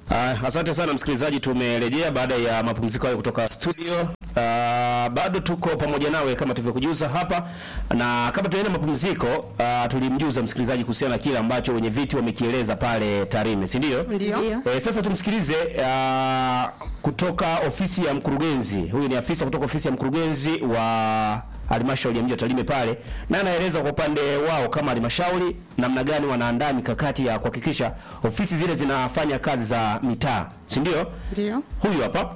Uh, asante sana msikilizaji, tumerejea baada ya mapumziko hayo kutoka studio. Uh, bado tuko pamoja nawe kama tulivyokujuza hapa, na kabla tuende mapumziko, uh, tulimjuza msikilizaji kuhusiana na kile ambacho wenye viti wamekieleza pale Tarime, si ndio? Ndio. Eh, sasa tumsikilize uh, kutoka ofisi ya mkurugenzi. Huyu ni afisa kutoka ofisi ya mkurugenzi wa halmashauri ya mji wa Tarime pale, na anaeleza kwa upande wao kama halmashauri namna gani wanaandaa mikakati ya kuhakikisha ofisi zile zinafanya kazi za mitaa, si ndio? Ndio. Huyu hapa.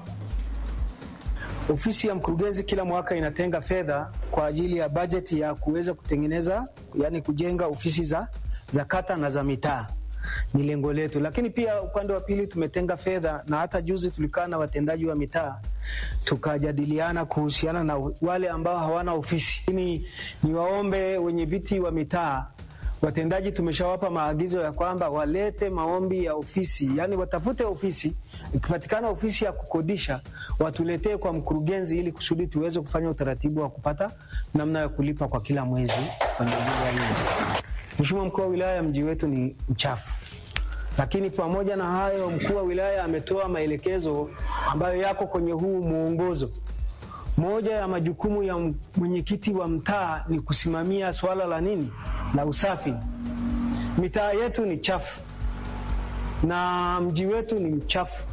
Ofisi ya mkurugenzi kila mwaka inatenga fedha kwa ajili ya bajeti ya kuweza kutengeneza, yani kujenga ofisi za, za kata na za mitaa. Ni lengo letu, lakini pia upande wa pili tumetenga fedha, na hata juzi tulikaa na watendaji wa mitaa tukajadiliana kuhusiana na wale ambao hawana ofisi. Ni niwaombe wenye viti wa mitaa watendaji tumeshawapa maagizo ya kwamba walete maombi ya ofisi, yani watafute ofisi. Ikipatikana ofisi ya kukodisha, watuletee kwa mkurugenzi, ili kusudi tuweze kufanya utaratibu wa kupata namna ya kulipa kwa kila mwezi kwa ajili ya hilo. Mheshimiwa mkuu wa wilaya, mji wetu ni mchafu, lakini pamoja na hayo, mkuu wa wilaya ametoa maelekezo ambayo yako kwenye huu mwongozo. Moja ya majukumu ya mwenyekiti wa mtaa ni kusimamia swala la nini, la usafi. Mitaa yetu ni chafu na mji wetu ni mchafu.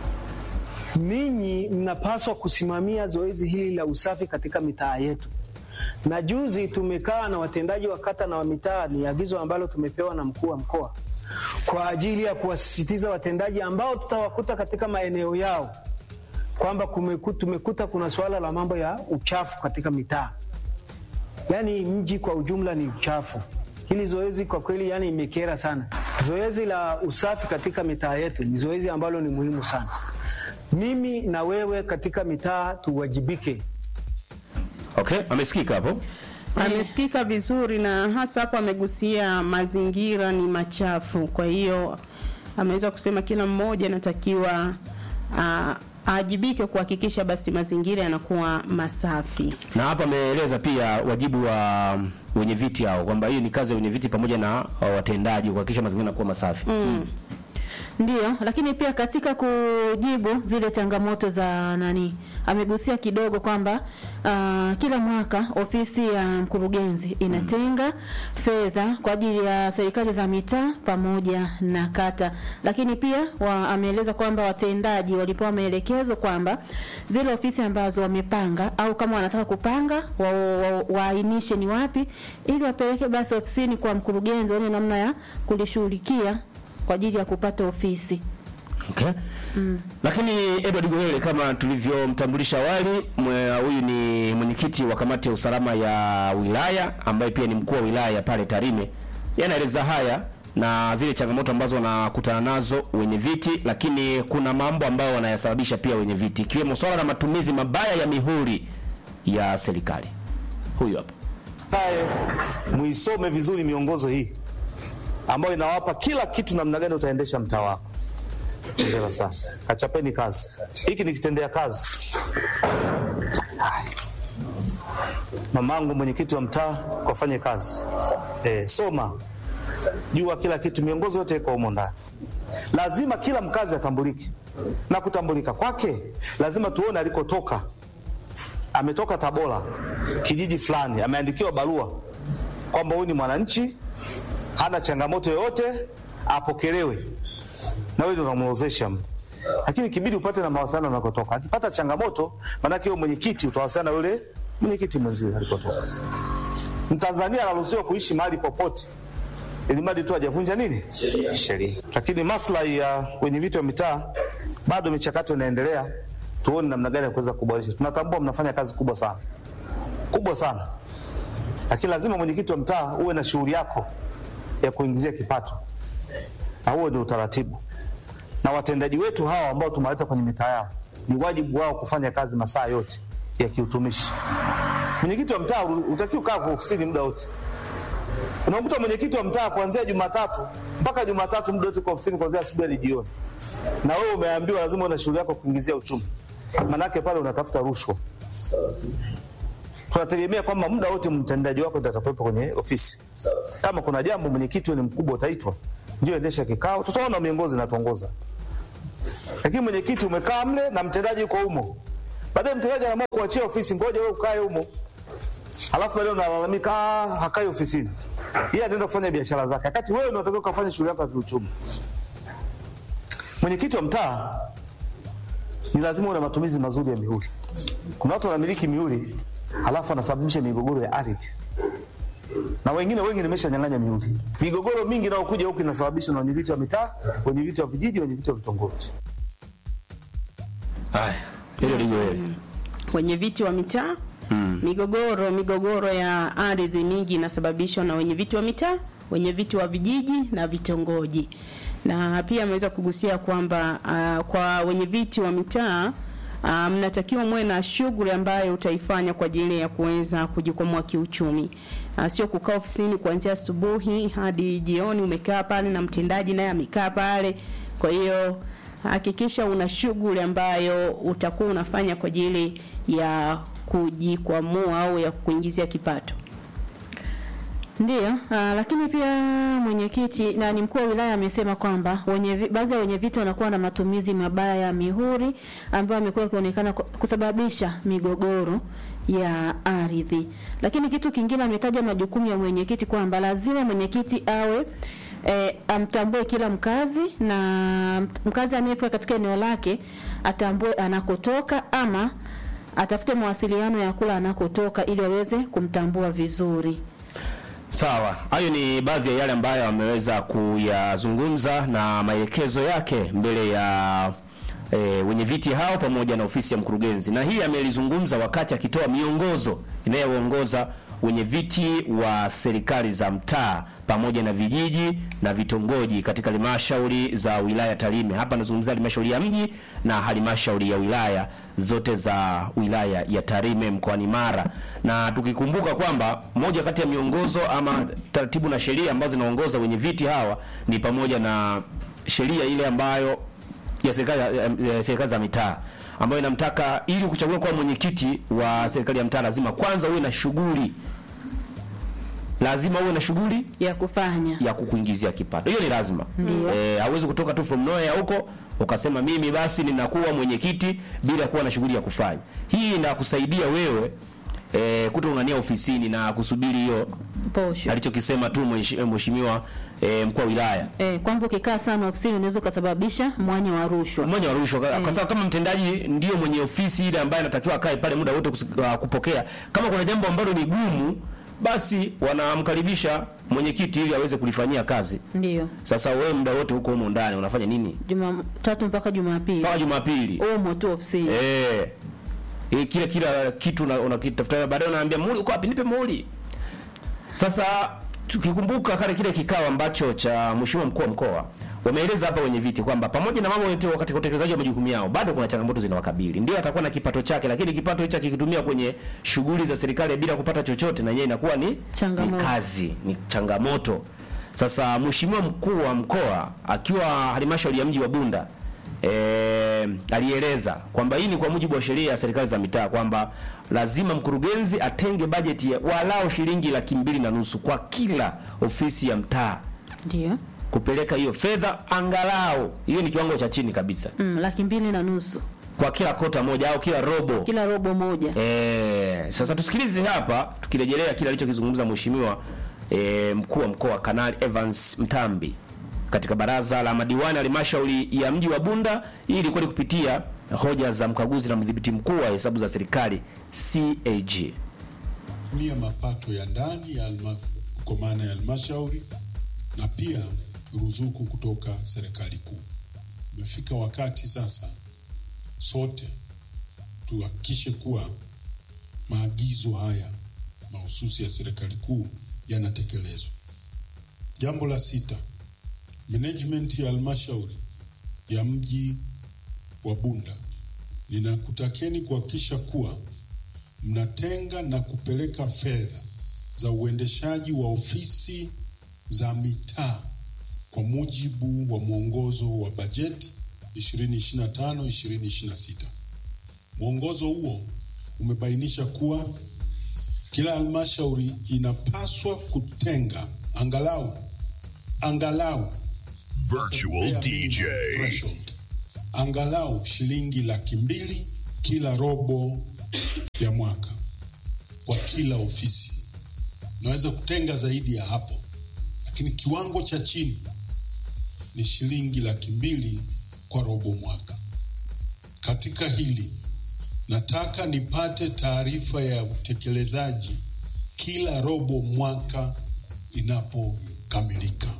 Ninyi mnapaswa kusimamia zoezi hili la usafi katika mitaa yetu. Na juzi tumekaa na watendaji wa kata na wa mitaa, ni agizo ambalo tumepewa na mkuu wa mkoa kwa ajili ya kuwasisitiza watendaji ambao tutawakuta katika maeneo yao kwamba tumekuta kuna suala la mambo ya uchafu katika mitaa, yaani mji kwa ujumla ni uchafu. Hili zoezi kwa kweli, yani imekera sana. Zoezi la usafi katika mitaa yetu ni zoezi ambalo ni muhimu sana. Mimi na wewe katika mitaa tuwajibike. Okay, amesikika hapo. Amesikika vizuri na hasa hapo amegusia mazingira ni machafu. Kwa hiyo ameweza kusema kila mmoja anatakiwa uh, aajibike kuhakikisha basi mazingira yanakuwa masafi. Na hapa ameeleza pia wajibu wa wenye viti hao kwamba hii ni kazi ya wenye viti pamoja na watendaji kuhakikisha mazingira yanakuwa masafi. Mm. Ndio, lakini pia katika kujibu zile changamoto za nani, amegusia kidogo kwamba uh, kila mwaka ofisi ya mkurugenzi inatenga mm. fedha kwa ajili ya serikali za mitaa pamoja na kata, lakini pia wa, ameeleza kwamba watendaji walipewa maelekezo kwamba zile ofisi ambazo wamepanga au kama wanataka kupanga waainishe wa, wa, ni wapi, ili wapeleke basi ofisini kwa mkurugenzi, waone namna ya kulishughulikia kwa ajili ya kupata ofisi. Okay. Mm. Lakini Edward Goele kama tulivyomtambulisha awali, huyu ni mwenyekiti wa kamati ya usalama ya wilaya ambaye pia ni mkuu wa wilaya pale Tarime. Yanaeleza haya na zile changamoto ambazo wanakutana nazo wenye viti, lakini kuna mambo ambayo wanayasababisha pia wenye viti, ikiwemo swala la matumizi mabaya ya mihuri ya serikali. Huyu hapa. Haye, muisome vizuri miongozo hii ambayo inawapa kila kitu, namna gani utaendesha mtaa wako. Ndio sasa, kachapeni kazi. Hiki ni kitendea kazi. Mamangu mwenyekiti wa mtaa, kafanye kazi e, soma, jua kila kitu, miongozo yote iko humo ndani. Lazima kila mkazi atambulike, na kutambulika kwake lazima tuone alikotoka. Ametoka Tabora, kijiji fulani, ameandikiwa barua kwamba huyu ni mwananchi hana changamoto yoyote, apokelewe na wewe ndio unamwozesha. Lakini kibidi upate na mawasiliano unakotoka. Akipata changamoto, maanake wewe mwenyekiti utawasiliana na yule mwenyekiti mwenziwe alikotoka. Mtanzania anaruhusiwa kuishi mahali popote, ili mradi tu hajavunja nini sheria. Lakini maslahi ya wenye viti wa mitaa, bado michakato inaendelea, tuone namna gani ya kuweza kuboresha. Tunatambua mnafanya kazi kubwa sana, kubwa sana, lakini lazima mwenyekiti wa mtaa uwe na shughuli yako ya kuingizia kipato, na huo ndio utaratibu. Na watendaji wetu hawa ambao tumewaleta kwenye mitaa yao, ni wajibu wao kufanya kazi masaa yote ya kiutumishi. Mwenyekiti wa mtaa utakiwa kaa kwa ofisini muda wote. Unakuta mwenyekiti wa mtaa kuanzia Jumatatu mpaka Jumatatu muda wote kwa ofisini, kuanzia asubuhi hadi jioni, na wewe umeambiwa lazima una shughuli yako kuingizia uchumi, manake pale unatafuta rushwa. Tunategemea kwamba muda wote mtendaji wako ndio atakuwepo kwenye ofisi. Kama kuna jambo mwenyekiti ni mkubwa utaitwa, ndio endesha kikao, tutaona miongozi na tuongoza. lakini mwenyekiti umekaa mle na mtendaji yuko humo. Baadaye mtendaji anaamua kuachia ofisi, ngoja wewe ukae humo, alafu baadaye unalalamika "Ah, hakai ofisini, yeye anaenda kufanya biashara zake, wakati wewe ndio unatakiwa kufanya shughuli yako ya kiuchumi. Mwenyekiti wa mtaa ni lazima uwe na matumizi mazuri ya mihuri. Kuna watu wanamiliki mihuri halafu wanasababisha migogoro ya ardhi na wengine wengi nimeshanyang'anya mihuri. Migogoro mingi inayokuja huku inasababishwa na wenyeviti wa mitaa, wenyeviti wa vijiji, wenyeviti wa vitongoji. Haya, hilo liko hili. wenye viti wa mitaa migogoro migogoro ya ardhi mingi inasababishwa na wenye viti wa mitaa wenye viti wa vijiji na vitongoji na pia ameweza kugusia kwamba uh, kwa wenye viti wa mitaa uh, mnatakiwa muwe na shughuli ambayo utaifanya kwa ajili ya kuweza kujikwamua kiuchumi uh, sio kukaa ofisini kuanzia asubuhi hadi jioni umekaa pale na mtendaji naye amekaa pale kwa hiyo hakikisha una shughuli ambayo utakuwa unafanya kwa ajili ya kujikwamua au ya kuingizia kipato. Ndiyo, aa, lakini pia mwenyekiti na ni mkuu wa wilaya amesema kwamba wenye vi- baadhi ya wenye viti wanakuwa na matumizi mabaya ya mihuri ambayo amekuwa ikionekana ku- kusababisha migogoro ya ardhi. Lakini kitu kingine ametaja majukumu ya mwenyekiti kwamba lazima mwenyekiti awe E, amtambue kila mkazi na mkazi anayefika katika eneo lake atambue anakotoka ama atafute mawasiliano ya kula anakotoka ili waweze kumtambua vizuri. Sawa, hayo ni baadhi ya yale ambayo ameweza kuyazungumza na maelekezo yake mbele ya e, wenye viti hao pamoja na ofisi ya mkurugenzi, na hii amelizungumza wakati akitoa miongozo inayoongoza wenye viti wa serikali za mtaa pamoja na vijiji na vitongoji katika halmashauri za wilaya Tarime. Hapa nazungumzia halmashauri ya mji na halmashauri ya wilaya zote za wilaya ya Tarime mkoani Mara, na tukikumbuka kwamba moja kati ya miongozo ama taratibu na sheria ambazo zinaongoza wenye viti hawa ni pamoja na sheria ile ambayo ya serikali ya, ya serikali za mitaa ambayo inamtaka ili kuchaguliwa kuwa mwenyekiti wa serikali ya mtaa lazima kwanza uwe na shughuli, lazima uwe na shughuli ya kufanya ya kukuingizia kipato. Hiyo ni lazima. Ndio. Eh, hauwezi kutoka tu from nowhere huko ukasema mimi basi ninakuwa mwenyekiti bila kuwa na shughuli ya kufanya. Hii inakusaidia wewe eh, kutongania ofisini na kusubiri hiyo posho alichokisema tu mweshi- mheshimiwa eh, mkuu wa wilaya eh, kwamba ukikaa sana ofisini unaweza ukasababisha mwanya wa rushwa. mmoja wa rushwa kwa kwa sababu kama mtendaji ndio mwenye ofisi ile ambaye anatakiwa akae pale muda wote kus- uh, kupokea. Kama kuna jambo ambalo ni gumu, basi wanamkaribisha mwenyekiti ili aweze kulifanyia kazi. Ndio, Sasa wewe muda wote huko humo ndani unafanya nini? Jumatatu mpaka Jumapili Mpaka Jumapili. umo tu ofisini. Eh. Eh, kila kila kitu una- unakitafuta baadaye unaambia muhuri uko wapi? Nipe muhuri. Sasa tukikumbuka kale kile kikao ambacho cha mheshimiwa mkuu wa mkoa wameeleza hapa wenye viti kwamba pamoja na mambo yote katika utekelezaji wa majukumu yao bado kuna changamoto zinawakabili. Ndio atakuwa na kipato chake, lakini kipato hicho akikitumia kwenye shughuli za serikali bila kupata chochote, na yeye inakuwa ni Changamoto. ni kazi, ni changamoto. Sasa mheshimiwa mkuu wa mkoa akiwa halmashauri ya mji wa Bunda eh, alieleza kwamba hii ni kwa mujibu wa sheria ya serikali za mitaa kwamba lazima mkurugenzi atenge bajeti ya walao shilingi laki mbili na nusu kwa kila ofisi ya mtaa Ndio, kupeleka hiyo fedha angalau, hiyo ni kiwango cha chini kabisa, mm, laki mbili na nusu kwa kila kota moja au kila robo. kila robo moja. Eh, sasa tusikilize hapa tukirejelea kile alichokizungumza mheshimiwa eh, mkuu wa mkoa Kanali Evans Mtambi katika baraza la madiwani ya halmashauri ya mji wa Bunda. Hii ilikuwa ni kupitia hoja za mkaguzi na mdhibiti mkuu wa hesabu za serikali CAG. kutumia mapato ya ndani ya alma, kwa maana ya halmashauri na pia ruzuku kutoka serikali kuu. Umefika wakati sasa sote tuhakikishe kuwa maagizo haya mahususi ya serikali kuu yanatekelezwa. Jambo la sita, management ya halmashauri ya mji wa Bunda, ninakutakeni kuhakikisha kuwa mnatenga na kupeleka fedha za uendeshaji wa ofisi za mitaa kwa mujibu wa mwongozo wa bajeti 2025 2026. Mwongozo huo umebainisha kuwa kila halmashauri inapaswa kutenga angalau angalau Virtual Bare DJ. minimum threshold angalau shilingi laki mbili kila robo ya mwaka kwa kila ofisi. Naweza kutenga zaidi ya hapo, lakini kiwango cha chini ni shilingi laki mbili kwa robo mwaka. Katika hili nataka nipate taarifa ya utekelezaji kila robo mwaka inapokamilika.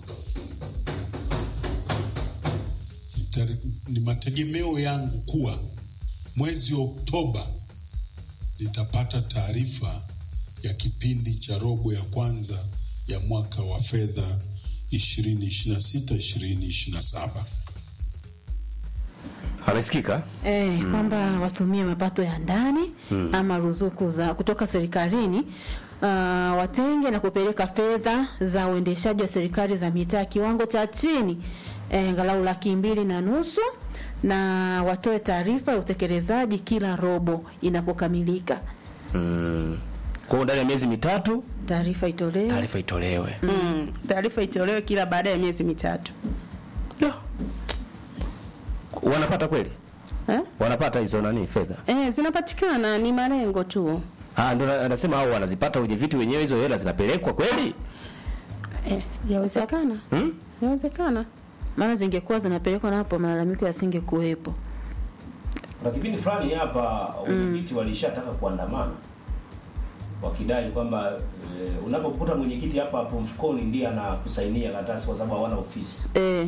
Nita- Ni mategemeo yangu kuwa mwezi Oktoba nitapata taarifa ya kipindi cha robo ya kwanza ya mwaka wa fedha 2026 2027. Amesikika? Eh, kwamba watumie mapato ya ndani ama ruzuku za kutoka serikalini uh, watenge na kupeleka fedha za uendeshaji wa serikali za mitaa kiwango cha chini eh, angalau laki mbili na nusu na watoe taarifa ya utekelezaji kila robo inapokamilika. Mm. Kwa hiyo ndani ya miezi mitatu Taarifa itolewe. taarifa itolewe. Mm, taarifa itolewe kila baada ya miezi mitatu. Ndio. Wanapata kweli? Eh? Wanapata hizo nani fedha? Eh, zinapatikana ni malengo tu. Ah, ndio na- anasema hao wanazipata wenye vitu wenyewe, hizo hela zinapelekwa kweli? Eh, yawezekana. Hmm? Yawezekana. Maana zingekuwa zinapelekwa na hapo malalamiko yasingekuwepo. Kuna kipindi fulani hapa wenyekiti walishataka kuandamana wakidai kwamba e, unapokuta mwenyekiti hapa hapo mfukoni ndiye anakusainia karatasi kwa sababu hawana ofisi. Eh,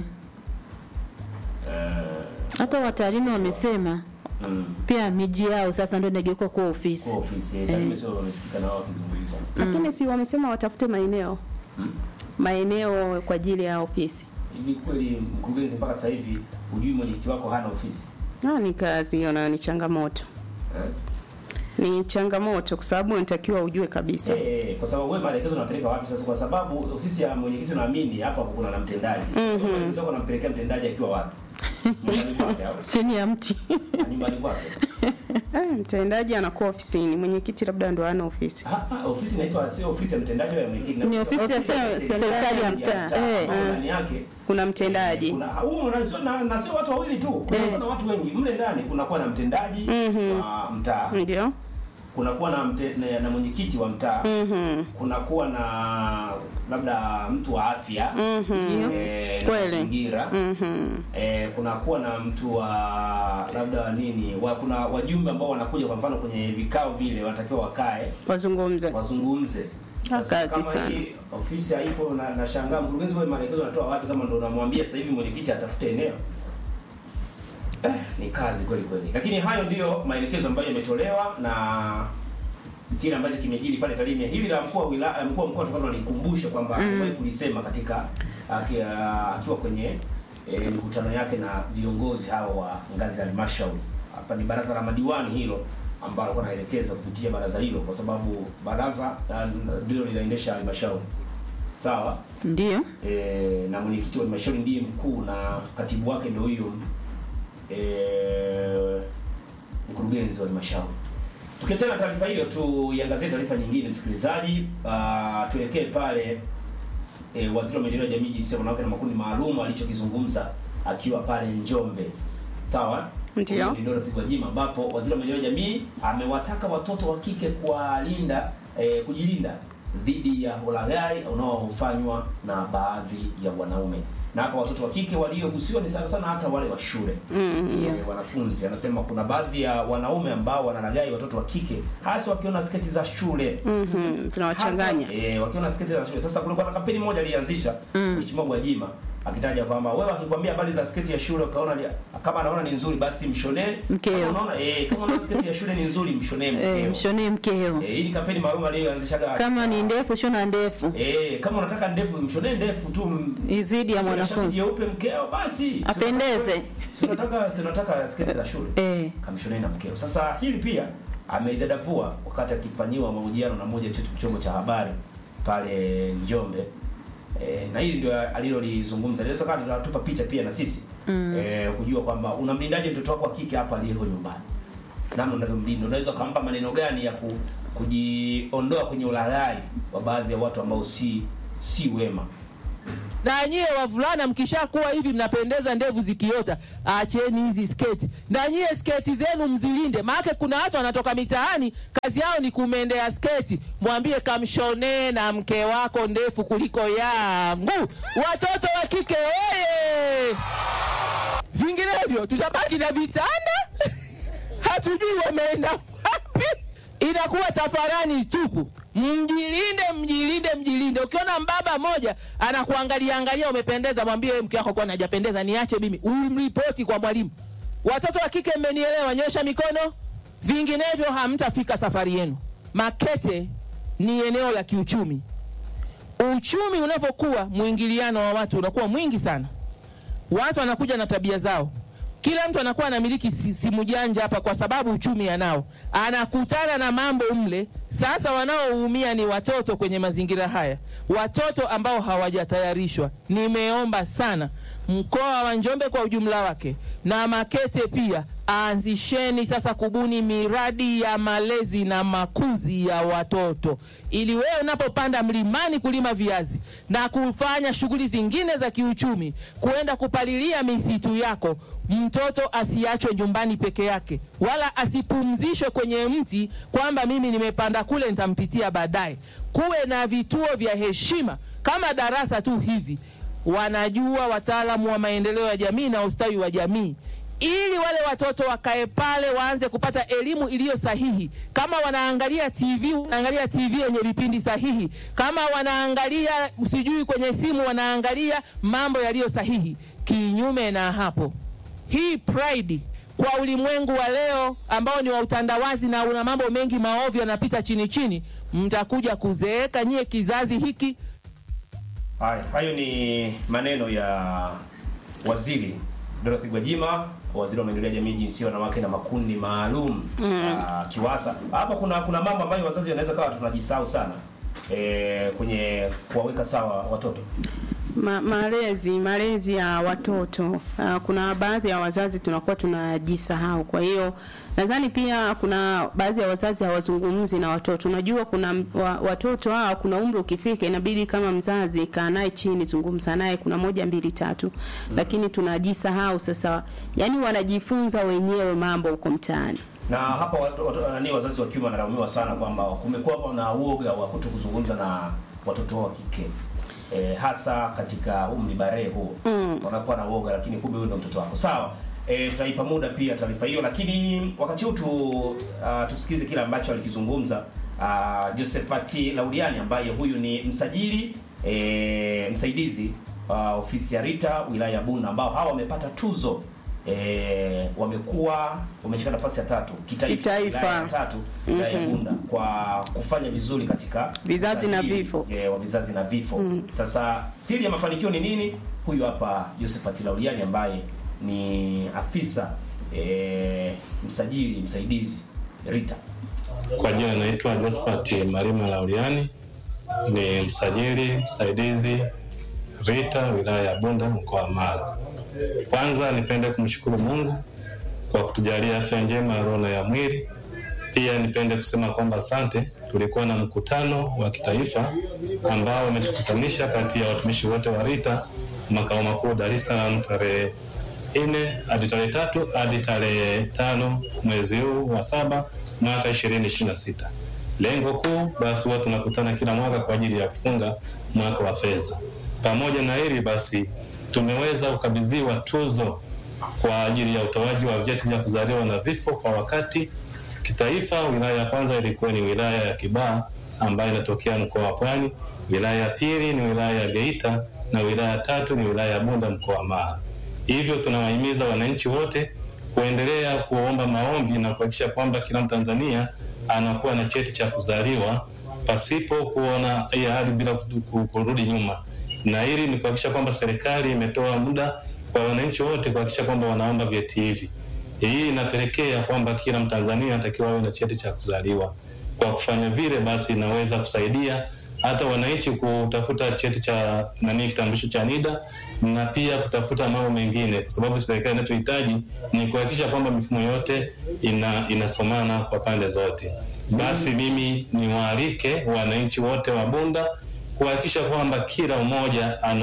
Eh, hata wataalamu wamesema mm, pia miji yao sasa ndio inageuka kuwa ofisi. kwa ofisi eh, taarifa sio wamesikika na wao wakizungumza. Lakini si wamesema watafute maeneo. Maeneo kwa ajili ya ofisi. Hivi kweli mkurugenzi, mpaka sasa hivi hujui mwenyekiti wako hana ofisi? Ah, ni kazi hiyo na ni changamoto. Eh? Ni changamoto kwa sababu unatakiwa ujue kabisa. Eh, kwa sababu wewe maelekezo unapeleka wapi sasa? Kwa sababu ofisi ya mwenyekiti naamini hapa kuna na mtendaji. Mhm. Maelekezo yako unampelekea mtendaji akiwa wapi? Nyumbani kwake au Chini ya mti. nyumbani kwake? Eh, mtendaji anakuwa ofisini, mwenyekiti labda ndo ana ofisi. Ah, ah, ofisi inaitwa sio ofisi ya mtendaji wa mwenyekiti. Ni ofisi ya se- serikali ya mtaa. Eh, ambapo eh. ndani yake Kuna mtendaji. kuna humo ndani sio na, na sio watu wawili tu. Kuna Eh. na watu wengi. Mle ndani kunakuwa na mtendaji wa mtaa. Ndio. Kunakuwa na, mte, na, na mwenyekiti wa mtaa. Mhm. Kunakuwa na labda mtu wa afya. Mhm. Eh, na Kweli. mazingira. Mhm. eh, kunakuwa na mtu wa labda nini wa, kuna wajumbe ambao wanakuja kwa mfano kwenye vikao vile wanatakiwa wakae Wazungumze. wazungumze sasa Kazi kama sana. hii ofisi haipo na nashangaa mkurugenzi wewe maelekezo anatoa wapi kama ndo unamwambia sasa hivi mwenyekiti atafute eneo eh, ni kazi kweli kweli lakini hayo ndiyo maelekezo ambayo yametolewa na kile ambacho kimejiri pale Tarime. Hili la mkuu wa wilaya, mkuu wa mkoa tukao alikumbusha kwamba mm. kulisema katika aki- akiwa kwenye e, mikutano yake na viongozi hao wa ngazi ya halmashauri. Hapa ni baraza la madiwani hilo ambalo alikuwa anaelekeza kupitia baraza hilo, kwa sababu baraza ah, ndilo linaendesha halmashauri sawa. Ndio. E, na mwenyekiti wa halmashauri ndiye mkuu na katibu wake ndio huyo e, mkurugenzi wa halmashauri. Tukiachana na taarifa hiyo, tuiangazie taarifa nyingine msikilizaji. Uh, tuelekee pale e, waziri wa maendeleo ya jamii, jinsia, wanawake na makundi maalum alichokizungumza akiwa pale Njombe, sawa. Ndio. Huyu ni Dorothy Gwajima, ambapo waziri wa maendeleo ya jamii amewataka watoto wa kike kuwalinda e, kujilinda dhidi ya ulaghai unaofanywa na baadhi ya wanaume, na hapa watoto wa kike waliogusiwa ni sana sana hata wale wa shule Mhm. eh, wanafunzi. Anasema kuna baadhi ya wanaume ambao wanalaghai watoto wa kike hasa wakiona sketi za shule Mhm. Tunawachanganya. Hasa, eh, wakiona sketi za shule. Sasa kulikuwa na kampeni moja alianzisha Mheshimiwa Gwajima akitaja kwamba wewe akikwambia habari za sketi ya shule ukaona ni- kama anaona ni nzuri basi mshonee. Mkeo. Kama unaona eh, kama unaona sketi ya shule ni nzuri mshonee mkeo. Eh, mshonee mkeo. Eh, hii ni kampeni maalum aliyoanzishaga. Kama ni ndefu shona ndefu. eh, kama unataka ndefu mshonee ndefu tu m- Izidi ya shati mwanafunzi. jeupe mkeo basi. Apendeze. Si unataka si unataka sketi za shule Eh. kamishonei na mkeo. Sasa hili pia ameidadavua wakati akifanyiwa mahojiano na moja chetu chombo cha habari pale Njombe. E, na hili ndio alilolizungumza. Inaweza kama linatupa picha pia na sisi mm. e, kujua kwamba unamlindaje mtoto wako wa kike hapa aliyeko nyumbani, namna unavyomlinda. Unaweza ukampa maneno gani ya ku, kujiondoa kwenye ulaghai wa baadhi ya watu ambao si si wema. na nyie wavulana mkishakuwa hivi mnapendeza ndevu zikiota acheni hizi sketi na nyie sketi zenu mzilinde maake kuna watu wanatoka mitaani kazi yao ni kumendea sketi mwambie kamshonee na mke wako ndefu kuliko yangu watoto wa kike oye vinginevyo tutabaki na vitanda hatujui wameenda wapi inakuwa tafarani tupu mjilinde mjilinde mjilinde ukiona mbaba moja anakuangalia angalia umependeza mwambie wewe mke wako kwani hajapendeza niache mimi umripoti kwa mwalimu watoto wa kike mmenielewa nyosha mikono vinginevyo hamtafika safari yenu makete ni eneo la kiuchumi uchumi unavyokuwa mwingiliano wa watu unakuwa mwingi sana watu wanakuja na tabia zao kila mtu anakuwa anamiliki si- simu janja hapa kwa sababu uchumi anao anakutana na mambo mle sasa wanaoumia ni watoto kwenye mazingira haya watoto ambao hawajatayarishwa nimeomba sana mkoa wa njombe kwa ujumla wake na makete pia aanzisheni sasa kubuni miradi ya malezi na makuzi ya watoto ili wewe unapopanda mlimani kulima viazi na kufanya shughuli zingine za kiuchumi kuenda kupalilia misitu yako mtoto asiachwe nyumbani peke yake wala asipumzishwe kwenye mti kwamba mimi nimepanda kule nitampitia baadaye kuwe na vituo vya heshima kama darasa tu hivi wanajua wataalamu wa maendeleo ya jamii na ustawi wa jamii ili wale watoto wakae pale waanze kupata elimu iliyo sahihi kama wanaangalia tv wanaangalia tv yenye vipindi sahihi kama wanaangalia sijui kwenye simu wanaangalia mambo yaliyo sahihi kinyume na hapo hii pride kwa ulimwengu wa leo ambao ni wa utandawazi na una mambo mengi maovu yanapita chini chini mtakuja kuzeeka nyie kizazi hiki Haya, hayo ni maneno ya waziri Dorothy Gwajima, waziri wa maendeleo ya jamii, jinsia, wanawake na makundi maalum mm. KIWASA. Hapa kuna kuna mambo ambayo wazazi wanaweza kawa tunajisahau sana e, kwenye kuwaweka sawa watoto. Ma, malezi malezi ya watoto uh, kuna baadhi ya wazazi tunakuwa tunajisahau. Kwa hiyo nadhani pia kuna baadhi ya wazazi hawazungumzi na watoto. Unajua kuna m- wa, watoto hawa, kuna umri ukifika, inabidi kama mzazi kaa naye chini, zungumza naye, kuna moja mbili tatu mm. lakini tunajisahau sasa, yani wanajifunza wenyewe mambo huko mtaani. Na hapa watu, watu, nani wazazi wa kiume wanalaumiwa sana kwamba kumekuwa na uoga wa kuto kuzungumza na watoto wao wa kike. E, hasa katika umri barehe huo mm. wanakuwa na uoga, lakini kumbe huyo ndio mtoto wako. Sawa. E, tutaipa muda pia taarifa hiyo, lakini wakati huu tu uh, tusikize kile ambacho alikizungumza uh, Josephati Laudiani ambaye huyu ni msajili e, msaidizi uh, ofisi ya Rita wilaya ya Bunda ambao hawa wamepata tuzo e, wamekuwa wameshika nafasi ya tatu kitaifa, Kitaifa. wilaya ya tatu wilaya ya Bunda kwa kufanya vizuri katika Vizazi na usajili, vifo. e, wa vizazi na vifo. Sasa siri ya mafanikio ni nini? Huyu hapa Josephat Lauliani ambaye ni afisa e, msajili msaidizi Rita. Kwa jina naitwa Josephat Marima Lauliani, ni msajili msaidizi Rita wilaya ya Bunda mkoa wa Mara. Kwanza nipende kumshukuru Mungu kwa kutujalia afya njema ya roho na ya mwili. Pia nipende kusema kwamba asante. Tulikuwa na mkutano wa kitaifa ambao umetukutanisha kati ya watumishi wote wa Rita makao makuu Dar es Salaam tarehe nne hadi tarehe tatu hadi tarehe tano mwezi huu wa saba mwaka ishirini ishirini na sita. Lengo kuu basi huwa tunakutana kila mwaka kwa ajili ya kufunga mwaka wa fedha. Pamoja na hili basi, tumeweza kukabidhiwa tuzo kwa ajili ya utoaji wa vyeti vya kuzaliwa na vifo kwa wakati. Kitaifa, wilaya ya kwanza ilikuwa ni wilaya ya Kibaha ambayo inatokea mkoa wa Pwani. Wilaya ya pili ni wilaya ya Geita na wilaya ya tatu ni wilaya ya Bunda mkoa wa Mara. Hivyo tunawahimiza wananchi wote kuendelea kuomba maombi na kuhakikisha kwamba kila Mtanzania anakuwa na cheti cha kuzaliwa pasipo kuona hii hali bila ku- ku- kurudi nyuma, na hili ni kuhakikisha kwamba serikali imetoa muda kwa wananchi wote kuhakikisha kwamba wanaomba vyeti hivi. Hii inapelekea kwamba kila Mtanzania anatakiwa awe na cheti cha kuzaliwa. Kwa kufanya vile, basi inaweza kusaidia hata wananchi kutafuta cheti cha nani, kitambulisho cha NIDA na pia kutafuta mambo mengine, kwa sababu serikali inachohitaji ni kuhakikisha kwamba mifumo yote ina, inasomana kwa pande zote. Basi mimi niwaalike wananchi wote wa Bunda kuhakikisha kwamba kila mmoja ana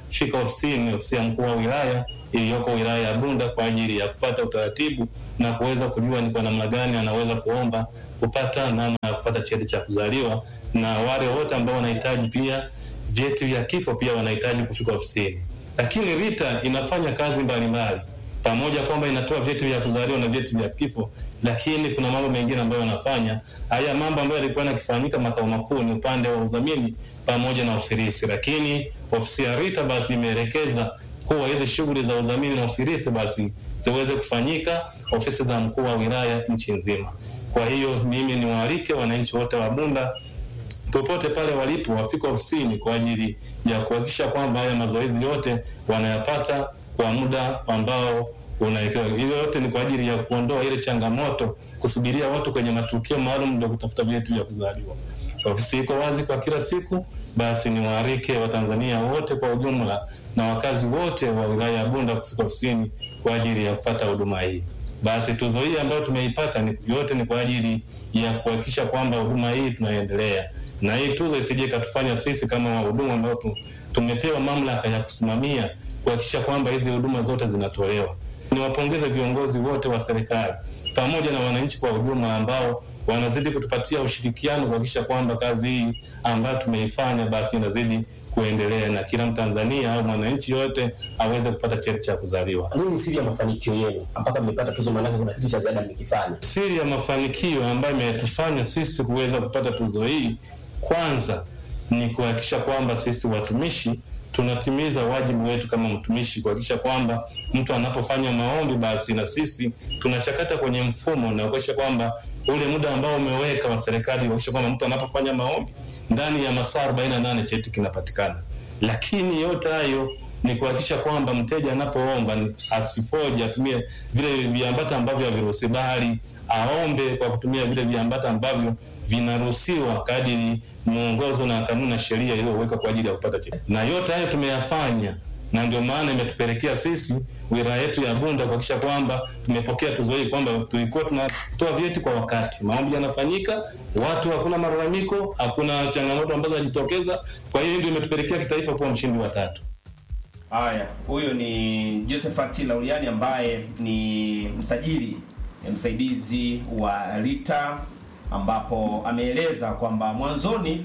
fika ofisini, ofisi ya mkuu wa wilaya iliyoko wilaya ya Bunda kwa ajili ya kupata utaratibu na kuweza kujua ni kwa namna gani anaweza kuomba kupata namna ya kupata cheti cha kuzaliwa, na wale wote ambao wanahitaji pia vyeti vya kifo pia wanahitaji kufika ofisini. Lakini RITA inafanya kazi mbalimbali pamoja kwamba inatoa vyeti vya kuzaliwa na vyeti vya kifo, lakini kuna mambo mengine ambayo wanafanya. Haya mambo ambayo yalikuwa yakifanyika makao makuu ni upande wa udhamini pamoja na ufilisi, lakini ofisi ya RITA basi imeelekeza kuwa hizi shughuli za udhamini na ufilisi basi ziweze kufanyika ofisi za mkuu wa wilaya nchi nzima. Kwa hiyo mimi niwaalike wananchi wote wa Bunda popote pale walipo wafike ofisini kwa ajili ya kuhakikisha kwamba haya mazoezi yote wanayapata kwa muda ambao unaekewa. Hilo yote ni kwa ajili ya kuondoa ile changamoto kusubiria watu kwenye matukio maalum ndio kutafuta vyeti vya kuzaliwa. So, ofisi iko wazi kwa kila siku, basi ni waarike Watanzania wote kwa ujumla na wakazi wote wa wilaya ya Bunda kufika ofisini kwa ajili ya kupata huduma hii. Basi tuzo hii ambayo tumeipata ni, yote ni kwa ajili ya kuhakikisha kwamba huduma hii tunaendelea, na hii tuzo isije ikatufanya sisi kama wahudumu ambao tu, tumepewa mamlaka ya kusimamia kuhakikisha kwamba hizi huduma zote zinatolewa. Niwapongeze viongozi wote wa serikali pamoja na wananchi kwa ujumla ambao wanazidi kutupatia ushirikiano kuhakikisha kwamba kazi hii ambayo tumeifanya basi inazidi kuendelea na kila Mtanzania au mwananchi yote aweze kupata cheti cha kuzaliwa. Nini siri ya mafanikio yenu mpaka mmepata tuzo? Maanake kuna kitu cha ziada mmekifanya. Siri ya mafanikio ambayo imetufanya sisi kuweza kupata tuzo hii, kwanza ni kuhakikisha kwamba sisi watumishi tunatimiza wajibu wetu kama mtumishi, kuhakikisha kwamba mtu anapofanya maombi, basi na sisi tunachakata kwenye mfumo na kuhakikisha kwamba ule muda ambao umeweka wa serikali, kuhakikisha kwamba mtu anapofanya maombi ndani ya masaa 48 cheti kinapatikana. Lakini yote hayo ni kuhakikisha kwamba mteja anapoomba ni asifoje, atumie vile viambata ambavyo haviruhusi, bali aombe kwa kutumia vile viambata ambavyo vinaruhusiwa kadiri mwongozo na kanuni na sheria iliyowekwa kwa ajili ya kupata cheti. Na yote hayo tumeyafanya, na ndio maana imetupelekea sisi wilaya yetu ya Bunda kuhakikisha kwamba tumepokea tuzo hii, kwamba tulikuwa tunatoa vyeti kwa wakati, maombi yanafanyika, watu hakuna malalamiko, hakuna changamoto ambazo zinajitokeza. Kwa hiyo ndio imetupelekea kitaifa kuwa mshindi wa tatu. Haya, huyo ni Josephat Lauliani ambaye ni msajili eh, msaidizi wa RITA ambapo ameeleza kwamba mwanzoni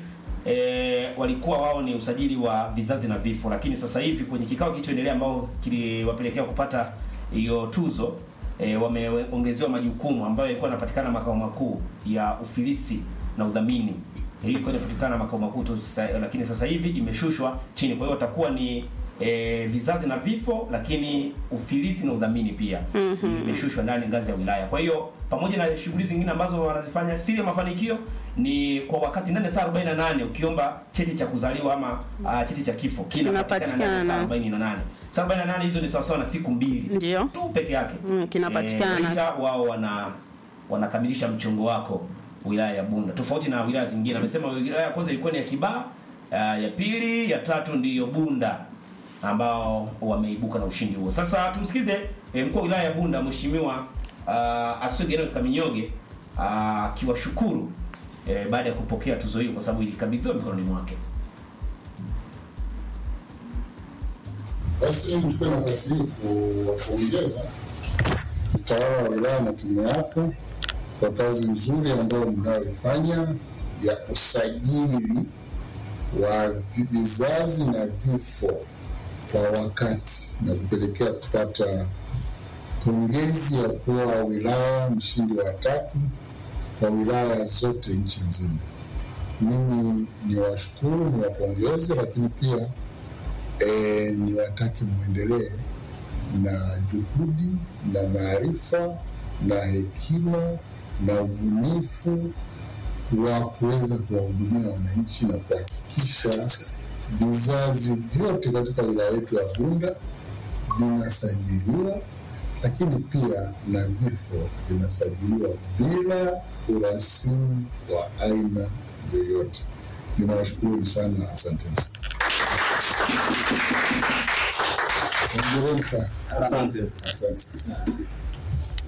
e, walikuwa wao ni usajili wa vizazi na vifo, lakini sasa hivi kwenye kikao kilichoendelea ambao kiliwapelekea kupata hiyo tuzo e, wameongezewa majukumu ambayo yalikuwa yanapatikana makao makuu ya ufilisi na udhamini. Hii ilikuwa inapatikana makao makuu tu, sasa- lakini sasa hivi imeshushwa chini. Kwa hiyo watakuwa ni e, vizazi na vifo, lakini ufilisi na udhamini pia imeshushwa ndani ngazi ya wilaya. Kwa hiyo pamoja na shughuli zingine ambazo wanazifanya, siri ya mafanikio ni kwa wakati ndani ya saa 48 ukiomba cheti cha kuzaliwa ama uh, cheti cha kifo kinapatikana ndani ya saa 48. Saa 48 hizo ni sawasawa na siku mbili Ndio. tu peke yake Mm, kinapatikana. Eh, RITA wao wana wanakamilisha mchongo wako wilaya ya Bunda, tofauti na wilaya zingine. Amesema wilaya ya kwanza ilikuwa ni ya Kibaha, uh, ya pili, ya tatu ndiyo Bunda ambao wameibuka na ushindi huo. Sasa tumsikize eh, mkuu wa wilaya ya Bunda Mheshimiwa uh, Asogeno Kaminyoge ah, akiwashukuru eh, baada ya kupokea tuzo hiyo kwa sababu ilikabidhiwa mikononi mwake. Basi nichukue nafasi hii kuwapongeza utawala wa wilaya na timu yako kwa kazi nzuri ambayo mnayoifanya ya usajili wa vizazi na vifo kwa wakati na kupelekea kupata pongezi ya kuwa wilaya mshindi wa tatu kwa wilaya zote nchi nzima. Mimi ni washukuru, ni wapongeze, lakini pia e, niwatake mwendelee na juhudi na maarifa na hekima na ubunifu wa kuweza kuwahudumia wananchi na kuhakikisha vizazi vyote katika wilaya yetu ya Bunda vinasajiliwa, lakini pia na vifo vinasajiliwa bila urasimu wa aina yoyote. Ninawashukuru sana, asanteni sana. Hongereni sana. Asante. Asante sana.